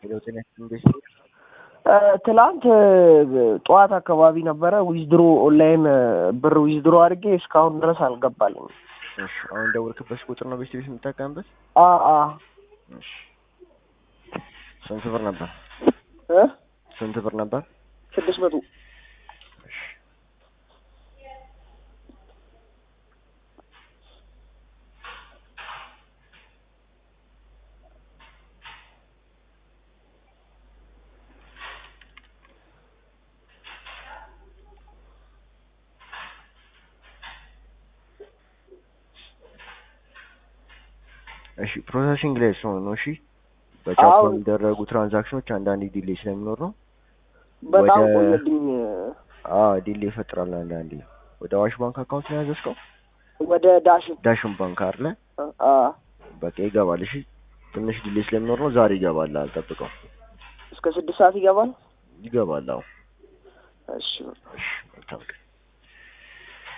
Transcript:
ሄሎ ጤና እንዴት ትላንት ጠዋት አካባቢ ነበረ ዊዝድሮ ኦንላይን ብር ዊዝድሮ አድርጌ እስካሁን ድረስ አልገባልኝም። እሺ አሁን ደወልክበት ቁጥር ነው ቤት ቤት የምጠቀምበት? አ አ እሺ ስንት ብር ነበር? እ ስንት ብር ነበር? ስድስት መቶ እሺ እሺ ፕሮሰሲንግ ላይ ስለሆነ ነው። እሺ በቻፕ አዎ። የሚደረጉ ትራንዛክሽኖች አንዳንዴ ዲሌይ ስለሚኖር ነው። በጣም ወደ- ቆየብኝ። አዎ ዲሌይ ይፈጥራል አንዳንዴ። ወደ አዋሽ ባንክ አካውንት ነው ያዘዝከው? ወደ ዳሽን ዳሽን ባንክ አይደለ? አ በቃ ይገባል። እሺ ትንሽ ዲሌይ ስለሚኖር ነው። ዛሬ ይገባል። አልጠብቀው። እስከ ስድስት ሰዓት ይገባል። ይገባል። አዎ እሺ እሺ መልካም ቀን።